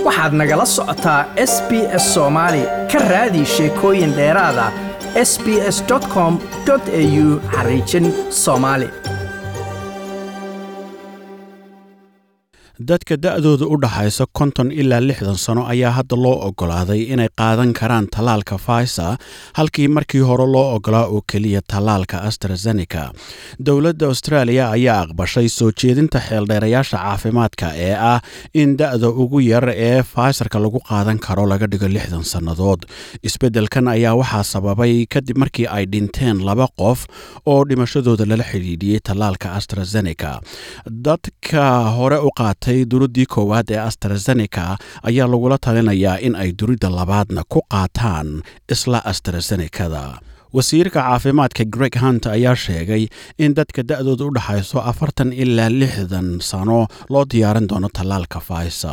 waxaad nagala socotaa s b s soomaali ka raadi sheekooyin dheeraada s b s com au xariijin soomaali dadka da'dooda u dhaxaysa konton ilaa lixdan sano ayaa hadda loo oggolaaday inay qaadan karaan tallaalka faisa halkii markii hore loo oggolaa oo keliya tallaalka astrazeneca dowladda austraaliya ayaa aqbashay soo jeedinta xeeldheerayaasha caafimaadka ee ah in da'da ugu yar ee faysarka lagu qaadan karo laga dhigo lixdan sannadood isbeddelkan ayaa waxaa sababay kadib markii ay dhinteen laba qof oo dhimashadooda lala xidhiidhiyey tallaalka astrazeneca dadka hore u qaatay duruddii koowaad ee astrazeneca ayaa lagula talinayaa in ay durida labaadna ku qaataan isla astrazenekada wasiirka caafimaadka greg hunt ayaa sheegay in dadka da'dooda u dhaxayso afartan ilaa lixdan sano loo diyaarin doono tallaalka faisa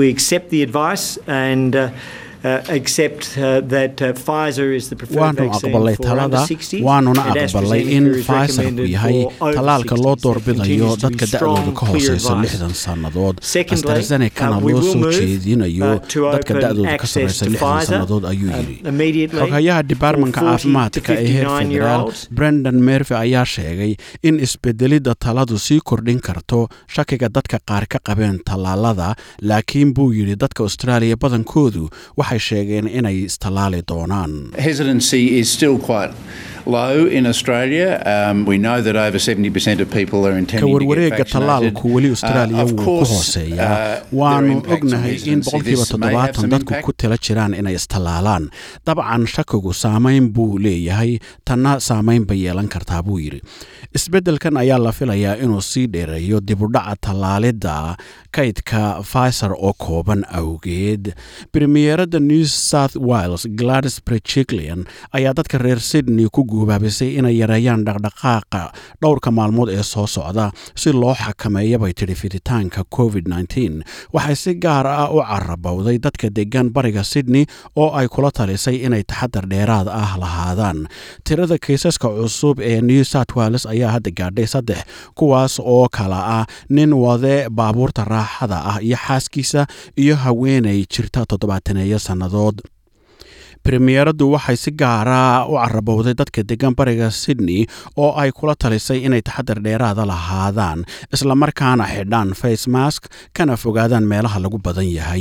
waanu aqbalay talada waanuna aqbalay in faysarku yahay tallaalka loo doorbidayo dadka da'dooda ka hooseysa lixdan sannadood astrazenekana loo soo jeedinayo dadka da'dooda ka sarreysa lixdan sannadood ayuu yidhi xoghayaha dibaarmanka caafimaadka ee heer federaal brendan mervy ayaa sheegay in isbedelidda taladu sii kordhin karto shakiga dadka qaar ka qabeen tallaalada laakiin buu yidhi dadka austraaliya badankoodu waxay sheegeen inay istallaali doonaan ka warwareega tallaalku weli austraaliya wuu ku hooseeyaa waannu ognahay in boqolkiiba toddobaatan dadku ku tala jiraan inay istallaalaan dabcan shakigu saamayn buu leeyahay tanna saamayn bay yeelan kartaa buu yidhi isbeddelkan ayaa la filayaa inuu sii dheereeyo dibudhaca tallaalidda kaydka faysar oo kooban awgeed premiyeeradda new south wales gladys brechiklian ayaa dadka reer sydney ku guubaabisay inay yareeyaan dhaqdhaqaaqa dhowrka maalmood ee soo socda si loo xakameeya bay tidhi fiditaanka covid waxay si gaar ah u carabowday dadka degan bariga sydney oo ay kula talisay inay taxadar dheeraad ah lahaadaan tirada kaysaska cusub ee new south wales ayaa hadda gaadhay saddex kuwaas oo kala ah nin wade baabuurta raaxada ah iyo xaaskiisa iyo haweenay jirta toddobaataneeyo sannadood premiyeeraddu waxay si gaara u carabowday dadka degan bariga sydney oo ay kula talisay inay taxadar dheeraada lahaadaan islamarkaana xidhaan face mask kana fogaadaan meelaha lagu badan yahay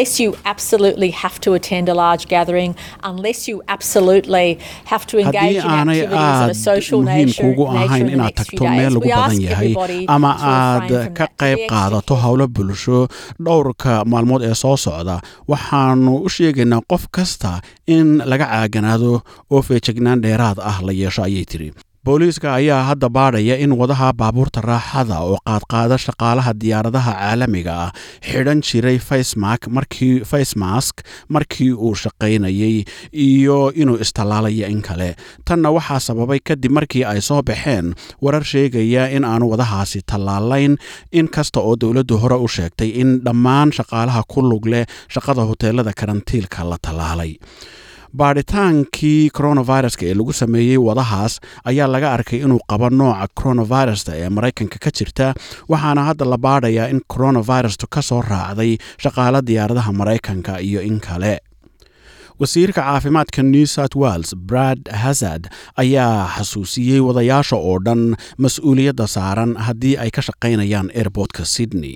haddii aanay aad muhiim kuugu ahayn inaad tagto meel lagu badan yahay ama aad ka qayb qaadato howlo bulsho dhowrka maalmood ee soo socda waxaanu u sheegaynaa qof kasta in laga caaganaado oo feejignaan dheeraad ah la yeesho ayay tiri booliiska ayaa hadda baadhaya in wadaha baabuurta raaxada oo qaadqaada shaqaalaha diyaaradaha caalamiga ah xidhan jiray facemask markii uu shaqaynayey iyo inuu istallaalayo in kale tanna waxaa sababay kadib markii ay soo baxeen warar sheegaya in aanu wadahaasi tallaalayn in kasta oo dowladdu hore u sheegtay in dhammaan shaqaalaha ku lug leh shaqada hoteelada karantiilka la tallaalay baadhitaankii coronaviruska ee lagu sameeyey wadahaas ayaa laga arkay inuu qabo nooca coronavirusta ee maraykanka ka jirta waxaana hadda la baadhayaa in coronavirustu ka soo raacday shaqaala diyaaradaha maraykanka iyo in kale wasiirka caafimaadka new south wales brad hazard ayaa xasuusiyey wadayaasha oo dhan mas-uuliyadda saaran haddii ay ka shaqaynayaan airbortka sydney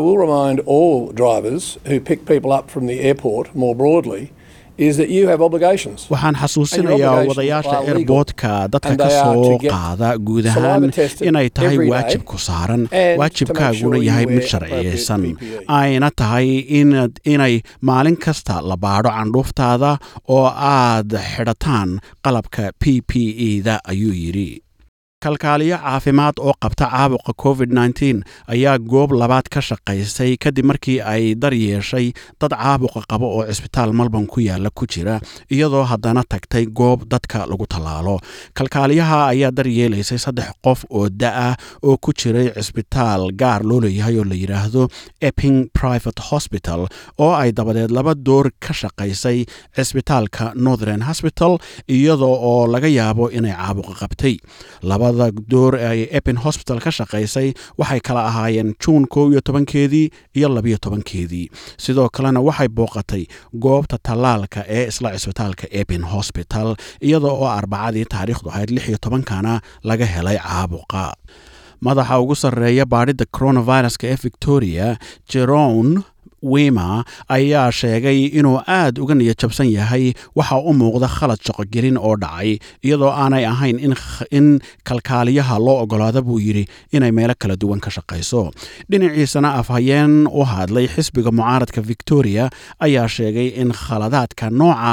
waxaan xasuusinayaa wadayaasha airboodka dadka ka soo qaada guud ahaan inay tahay waajib ku saaran waajibkaaguna yahay mid sharciyeysan ayna tahay inay maalin kasta la baadho candhuuftaada oo aad xidhataan qalabka p p e da ayuu yidhi kalkaaliyo caafimaad oo qabta caabuqa covid ayaa goob labaad ka shaqaysay kadib markii ay dar yeeshay dad caabuqa qaba oo cisbitaal malban ku yaala ku jira iyadoo haddana tagtay goob dadka lagu tallaalo kalkaaliyaha ayaa dar yeelaysay saddex qof oo da-ah oo ku jiray cisbitaal gaar loo leeyahay oo la yidhaahdo epping private hospital oo ay dabadeed laba door ka shaqaysay cisbitaalka northern hospital iyadoo oo laga yaabo inay caabuqa qabtay laba labada door ay epin hosbital ka shaqaysay waxay kala ahaayeen juun kow iyo tobankeedii iyo labiyo tobankeedii sidoo kalena waxay booqatay goobta tallaalka ee isla cisbitaalka epin hosbital iyada oo arbacadii taariikhdu ahayd lix iyo tobankana laga helay caabuqa madaxa ugu sarreeya baadhidda coronaviruska ee victoria jeron wima ayaa sheegay inuu aad uga niyad jabsan yahay waxa u muuqda khalad shaqogelin oo dhacay iyadoo aanay ahayn in kalkaaliyaha loo ogolaada buu yidhi inay meelo kala duwan ka shaqayso dhinaciisana afhayeen u hadlay xisbiga mucaaradka victoria ayaa sheegay in khaladaadka nooca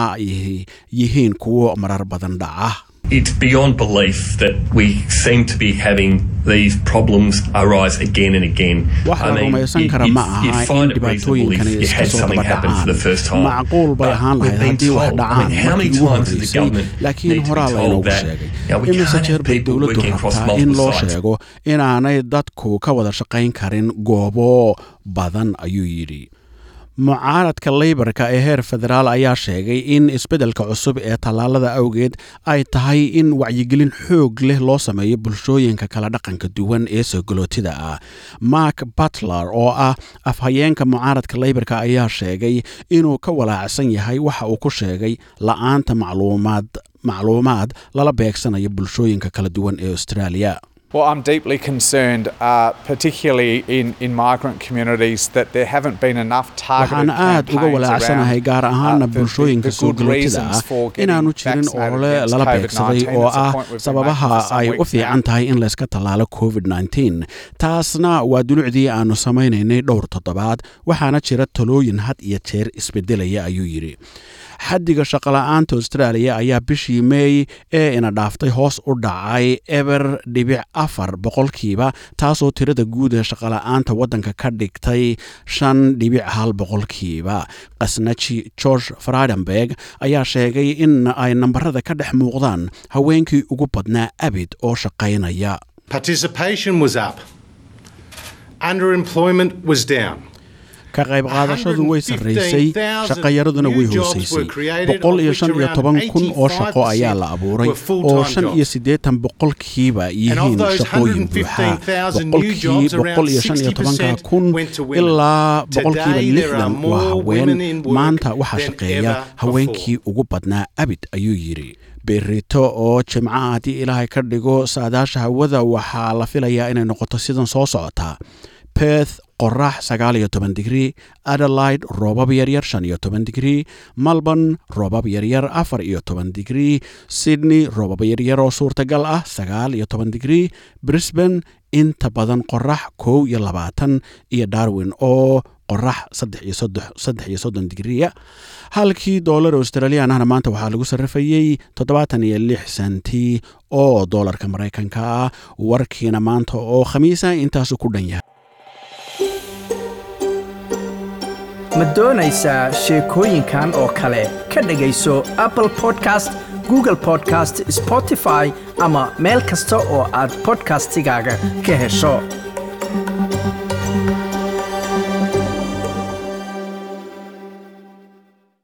yihiin kuwo marar badan dhaca It's beyond belief that we seem to be having these problems arise again and again. wax la rumaysan kara ma aha in dhibaatooyinkani iska soo daba dhacaan macquul bay ahaan lahayd haddii wax dhacaan markii ugu horreysay laakiin horaa laynoogu sheegay imise jeer bay dowladdu rabtaa in loo sheego inaanay dadku ka wada shaqayn karin goobo badan ayuu yidhi mucaaradka leybarka ee heer federaal ayaa sheegay in isbeddelka cusub ee tallaalada awgeed ay tahay in wacyigelin xoog leh loo sameeyo bulshooyinka kala dhaqanka duwan ee soogalootida ah mark butler oo ah afhayeenka mucaaradka leybarka ayaa sheegay inuu ka walaacsan yahay waxa uu ku sheegay la-aanta macluumaad macluumaad lala beegsanayo bulshooyinka kala duwan ee australia Well, I'm deeply concerned, uh, particularly in, in migrant communities, that there haven't been enough targeted waxaan aad uga walaacsanahay gaar ahaana bulshooyinka soogalootida ah inaanu jirin olole lala beegsaday oo ah sababaha ay u fiican tahay in layska tallaalo covid taasna waa dulucdii aannu samaynaynay dhowr toddobaad waxaana jira talooyin had iyo jeer isbedelaya ayuu yidhi xaddiga shaqola'aanta austraaliya ayaa bishii meey ee ina dhaaftay hoos u dhacay eber dhibic afar boqolkiiba taasoo tirada guud ee shaqola'aanta waddanka ka dhigtay shan dhibic hal boqolkiiba qasnaji george fridenberg ayaa sheegay in ay nambarada ka dhex muuqdaan haweenkii ugu badnaa abid oo shaqaynaya Participation was up. Underemployment was down. ka qayb qaadashadu way sarraysay shaqayaraduna way hoosaysay boqol iyo shan iyo toban kun oo shaqo ayaa la abuuray oo shan iyo siddeetan boqolkiiba yihiin shaqooyin buuxa boqolkii boqol iyo shan iyo tobanka kun ilaa boqolkiiba lixdan waa haween maanta waxaa shaqeeya haweenkii ugu badnaa abid ayuu yidhi berito oo jimca haddii ilaahay ka dhigo saadaasha hawada waxaa la filayaa inay noqoto sidan soo socotaa perth qorax sagaal iyo toban digrii adelaide roobab yaryar shan iyo toban digrii melbourne roobab yaryar afar iyo toban digrii sydney roobab yaryar oo suurtagal ah sagaal iyo toban digrii brisbane inta badan qorax kow iyo labaatan iyo darwin oo qorax saddex iyo soddon digriya halkii doolar australian ahna maanta waxaa lagu sarrifayey toddobaatan iyo lix senti oo doolarka maraykanka ah warkiina maanta oo khamiisa intaasu ku dhan yahay ma doonaysaa sheekooyinkan oo kale ka dhegayso apple podcast google podcast spotify ama meel kasta oo aad bodkastigaaga ka hesho